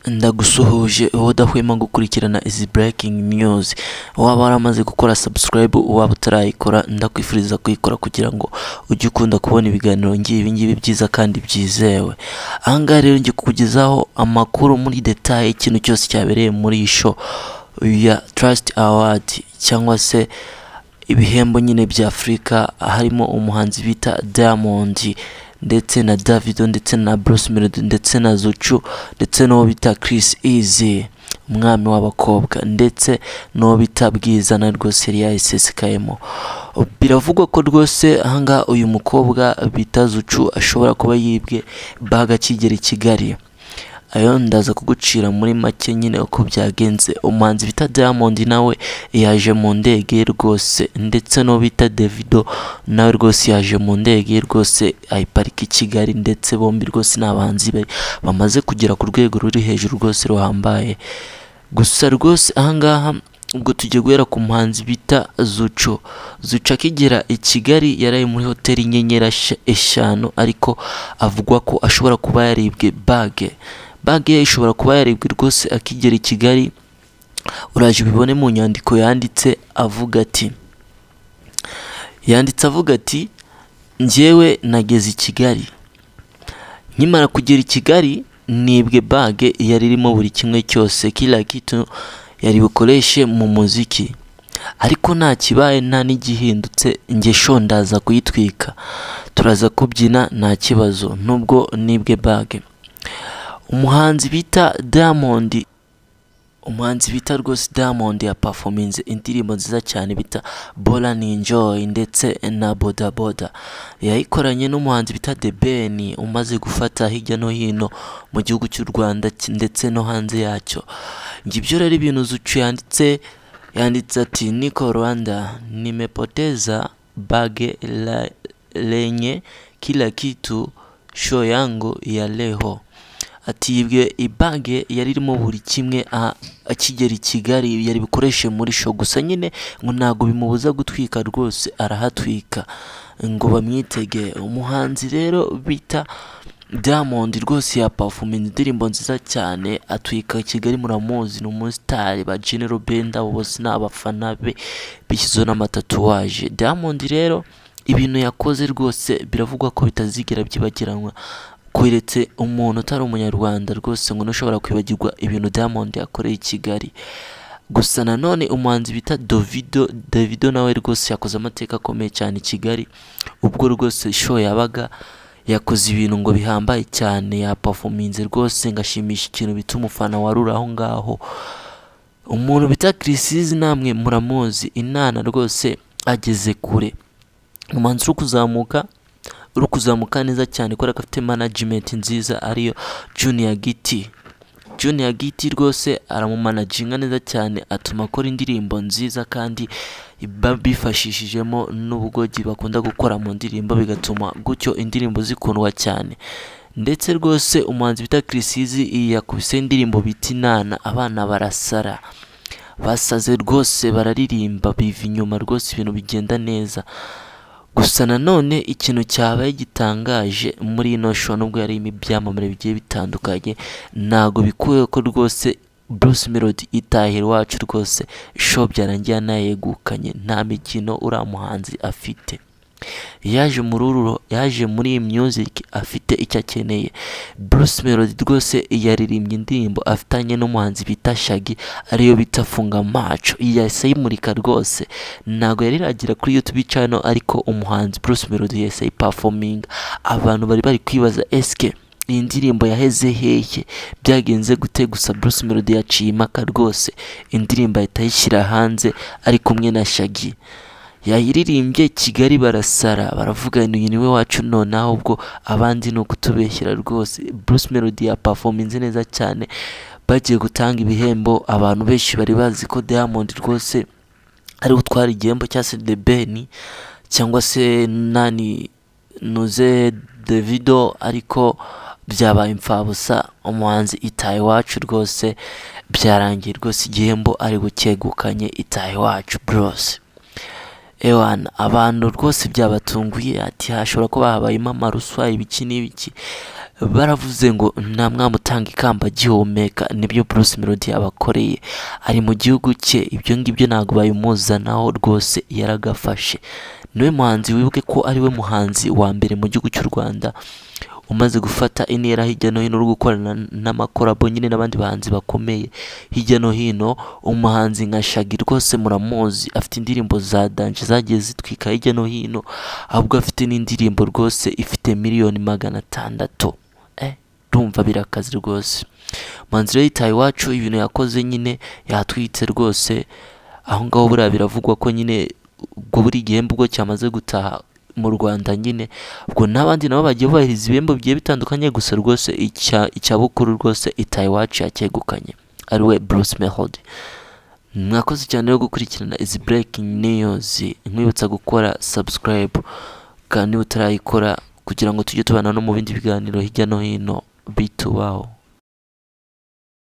ndagusuhuje wowe udahwema gukurikirana izi breaking news waba waramaze gukora subscribe waba utarayikora ndakwifuriza kuyikora kugira ngo ujye ukunda kubona ibiganiro ngibi ngibi byiza kandi byizewe ahangaha rero ngiye kukugezaho amakuru muri detaye ikintu cyose cyabereye muri iyi show ya trust award cyangwa se ibihembo nyine bya afurika harimo umuhanzi bita diamond ndetse na davido ndetse na bruce melody ndetse na zucu ndetse n'uwo bita chris easy umwami w'abakobwa ndetse n'uwo bita bwiza na rwose yari yayisesekayeho biravugwa ko rwose ahangaha uyu mukobwa bita zucu ashobora kuba yibwe baga kigera i kigali ayo ndaza kugucira muri make nyine uko byagenze umuhanzi bita diamond nawe yaje mu ndege ye rwose ndetse n'uwo bita davido nawe rwose yaje mu ndege ye rwose ayiparika i kigali ndetse bombi rwose ni abahanzi be bamaze kugera ku rwego ruri hejuru rwose ruhambaye gusa rwose ahangaha ubwo tugiye guhera ku muhanzi bita zuco zuco akigera i kigali yaraye muri hoteli inyenyeri eshanu ariko avuga ko ashobora kuba yaribwe bage banki ye ishobora kuba yarebwa rwose akigera i kigali uraje ubibone mu nyandiko yanditse avuga ati yanditse avuga ati njyewe nageze i kigali nkimara kugera i kigali nibwe bage yari irimo buri kimwe cyose kiriya kitu yari bukoreshe mu muziki ariko nta kibaye nta n'igihindutse ngesho ndaza kuyitwika turaza kubyina nta kibazo nubwo nibwe bage umuhanzi bita diamond umuhanzi bita rwose diamond ya performance indirimbo nziza cyane bita bora ni enjoy ndetse na boda boda yayikoranye n'umuhanzi bita the ben umaze gufata hirya no hino mu gihugu cy'u rwanda ndetse no hanze yacyo ngibyo rero ibintu zucu yanditse yanditse ati niko rwanda nimepoteza bage la, lenye kila kitu show yangu ya leho atibwe ibage yari irimo buri kimwe akigera i kigali yari bukoreshe muri show gusa nyine ngo ntabwo bimubuza gutwika rwose arahatwika ngo bamwitege umuhanzi rero bita diamond rwose yapafuminze indirimbo nziza cyane atwika kigali muramuzi ni umusitari ba genero benda bose ni abafana be bishyizeho n'amatatuwaje diamond rero ibintu yakoze rwose biravugwa ko bitazigera byibagiranwa kweretse umuntu utari umunyarwanda rwose ngo ntushobora kwibagirwa ibintu diamond yakoreye i kigali gusa nanone umuhanzi bita dovido davido nawe rwose yakoze amateka akomeye cyane i kigali ubwo rwose show yabaga yakoze ibintu ngo bihambaye cyane yapafominze rwose ngashimisha ikintu bita umufana warura aho ngaho umuntu bita kirisizi namwe muramuzi inana rwose ageze kure umuhanzi uri kuzamuka uri kuzamuka neza cyane kubera ko afite manajimenti nziza ariyo juniya giti juniya giti rwose aramumanaginga neza cyane atuma akora indirimbo nziza kandi bifashishijemo n'ubugogi bakunda gukora mu ndirimbo bigatuma gutyo indirimbo zikundwa cyane ndetse rwose umuhanzi bita kirisizi yakubise indirimbo bita inana abana barasara basaze rwose bararirimba biva inyuma rwose ibintu bigenda neza gusa nanone ikintu cyabaye gitangaje muri ino show nubwo yarimo ibyamamare bigiye bitandukanye ntabwo bikuye ko rwose Bruce Melody itahira iwacu rwose show byarangiye anayegukanye nta mikino uriya muhanzi afite yaje muri uru yaje muri iyi music afite icyo akeneye Bruce Melody rwose yaririmbye indirimbo afitanye n'umuhanzi bita Shaggy ariyo bita funga maco yahise ayimurika rwose ntabwo yari iragira kuri YouTube channel ariko umuhanzi Bruce Melody yahise ayiperforminga abantu bari bari kwibaza SK iyi ndirimbo yaheze hehe byagenze gute gusa Bruce Melody yaciye impaka rwose indirimbo ahita ayishyira hanze ari kumwe na Shaggy yayiririmbye kigali barasara baravuga uyu ni we wacu nonaho ubwo abandi ni ukutubeshyira rwose bruce melody yapafominze neza cyane bagiye gutanga ibihembo abantu benshi bari bazi ko diamond rwose ari gutwara igihembo cya se de beni cyangwa se nani nuze davido ariko byabaye imfabusa umuhanzi itaye iwacu rwose byarangiye rwose igihembo ari gukegukanye itaye iwacu burose ewana abantu rwose byabatunguye ati hashobora kuba habayemo amaruswa ibiki n'ibiki baravuze ngo nta mwamutanga ikamba agihumeka nibyo Bruce Melody abakoreye ari mu gihugu cye ibyo ngibyo ntabwo bayimuzanaho rwose yaragafashe niwe muhanzi wibuke ko ariwe muhanzi wa mbere mu gihugu cy'u Rwanda umaze gufata intera hirya no hino uri gukorana n'amakorabo nyine n'abandi bahanzi bakomeye hirya no hino umuhanzi nka Shaggy rwose muramuzi afite indirimbo za danje zagiye zitwika hirya no hino ahubwo afite n'indirimbo rwose ifite miliyoni magana atandatu eh urumva birakaze rwose umuhanzi rero yitaye iwacu ibintu yakoze nyine yatwitse rwose aho ngaho buriya biravugwa ko nyine ubwo buri gihembo ubwo cyamaze gutaha mu Rwanda nyine ubwo n'abandi nabo bagiye bubahiriza ibihembo bigiye bitandukanye gusa rwose icya icya bukuru rwose itaye iwacu yacyegukanye ari we Bruce Melody mwakoze cyane rero gukurikirana izi breaking news nkwibutsa gukora subscribe kandi niba utarayikora kugira ngo tujye tubana no mu bindi biganiro hirya no hino bitubaho